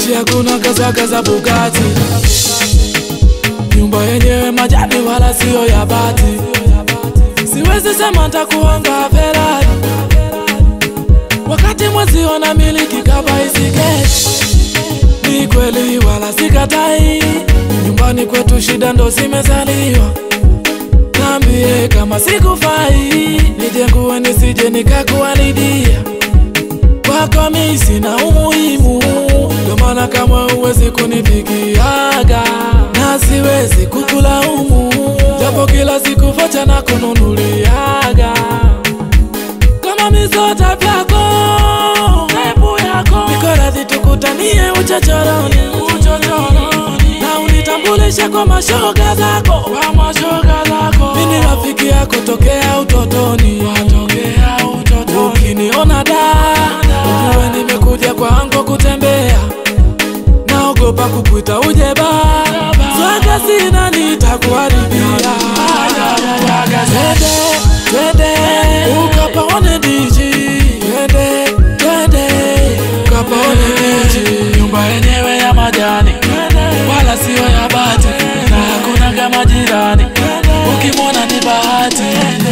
bichi hakuna gazagaza Bugatti, nyumba yenyewe majani wala siyo ya bati. Siwezi sema ntakuanga Ferrari wakati mwezi wana miliki kabaisiketi. Ni kweli wala sikatai, nyumbani kwetu shida ndo zimezaliwa. Nambie kama sikufai, nijengue nisije nikakuharidia. Kwako mi sina umuhimu, ndo maana kama uwezi kunipigiaga na siwezi kukulaumu, japo kila siku vocha na kununuliaga kama mizota vyako tepu yako, niko radhi tukutanie uchochoroni, uchochoroni na unitambulishe kwa mashoga zako, kwa mashoga zako. Mimi ni rafiki yako tokea utotoni, tokea utotoni. Ukiniona da ujue nimekuja kwangu kutembea, naogopa kukuita uje ba swaga sina nitakuharibia. Twende twende ukapaone DJ, twende twende ukapaone DJ, nyumba yenyewe ya majani wala sio ya bati, na hakuna kama jirani, ukimwona ni bahati.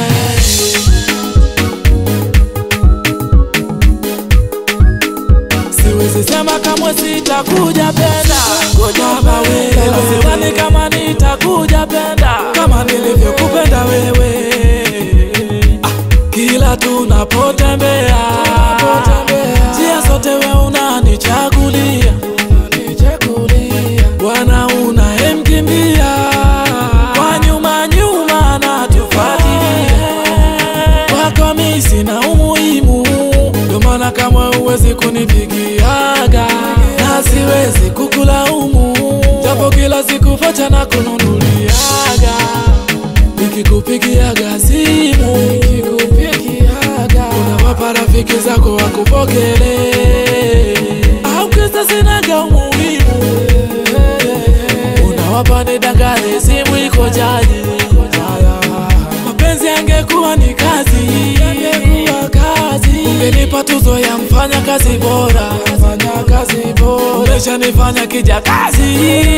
Siwezi sema kamwe sitakuja penda, ngoja wewe, sidhani kama nitakuja penda kama nilivyokupenda wewe. Ah, kila tunapotembea njia zote we unanichagulia Bwana unayemkimbia kwa nyuma nyuma natufuatilia kwako mi sina umuhimu, ndo maana kama uwezi kunipigiaga na siwezi kukulaumu, japo kila siku vocha na kununuliaga nikikupigiaga simu nikikupigiaga unawapa rafiki zako wakupokelee au kisa sinaga umuhimu unawapa nidangane simu iko jaji mapenzi angekuwa ni kazi angekuwa kazi ungenipa tuzo ya mfanya kazi bora mfanya kazi bora umeshanifanya kija kazi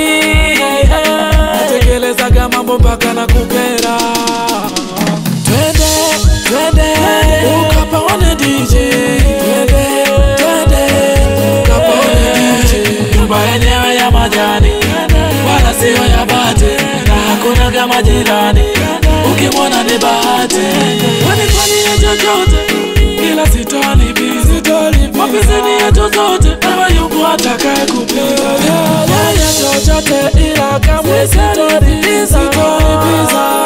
natekelezaga mambo mpaka na kukera twende twende ukapaone DJ twende twende ukapaone DJ nyumba yenyewe ya majani wala sio ya bati na hakuna kama jirani ukimwona ni bahati wanifanyie chochote ila sitolipizi mapizini yetu zote ewe yuko atakaye kupiga yeye chochote ila kamwe sitolipiza